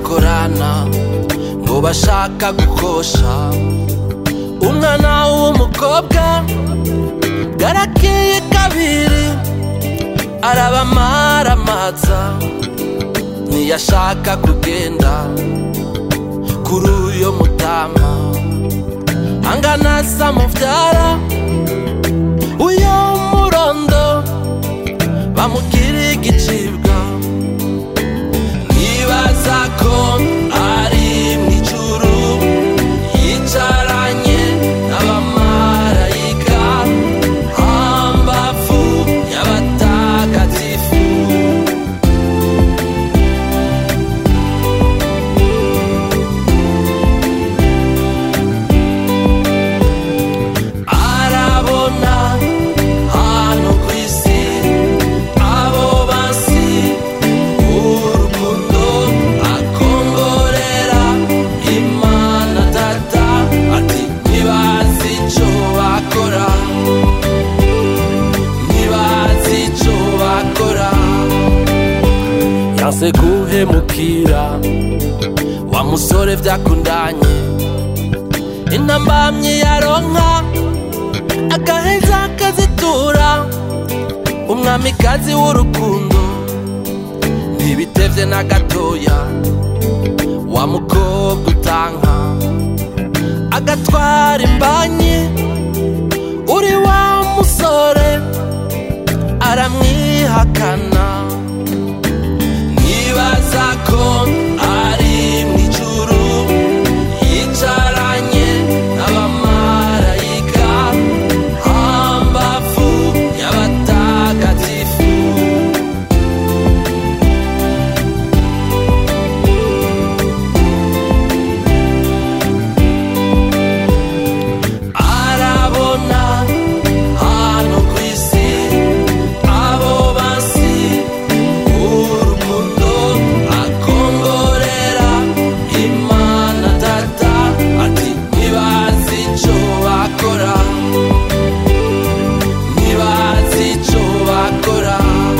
bakorana ngo bashaka gukosha umwana w'umukobwa bwarakeye kabiri arabamaramaza ntiyashaka kugenda kuri uyo mutama angana samuvyara uyo murondo bamubwira igicibwa nibaza ko ari mw'ijuru yicaranye n'abamarayika hambavu y'abatagatifu arabona hano ku isi abo basi urukundo akongorera imana data ati ntibazi ico bakora ntibazi ico bakora yanse guhemukira wa musore vyakundanye intambamyi yaronka agaheza akazitura umwamikazi w'urukundo ntibitevye na gatoya wa mukobwa utanka agatwara imbanyi uri wa musore aramwihakana nibaza ko ari mw'ijuru yicaranye n'abamarayika hambavu y'abatagatifu arabona hano ku isi abo basi urukundo akongorera imana data ati ntibazi ico bakora ntibazi ico bakora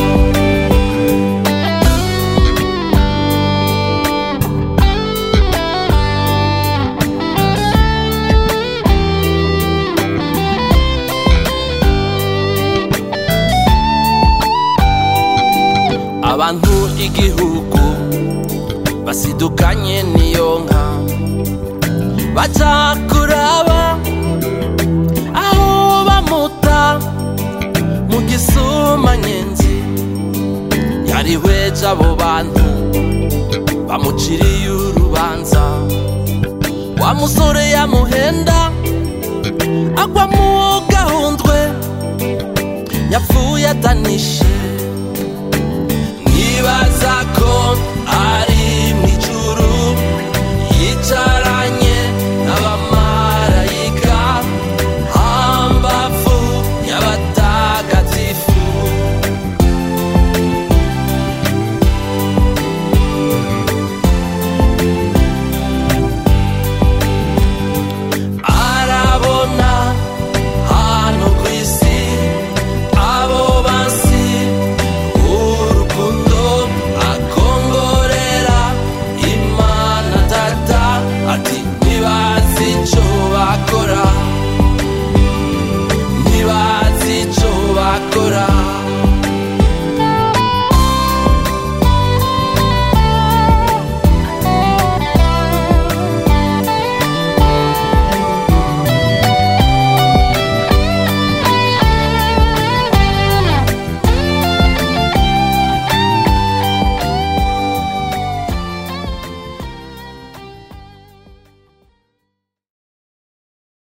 abantu igihugu basidukanye n'iyo nka baca kuraba aho bamuta mu gisumanyenzi yarihweje abo bantu bamuciriye urubanza wa musore yamuhenda agwa mu gahundwe yapfuye atanishe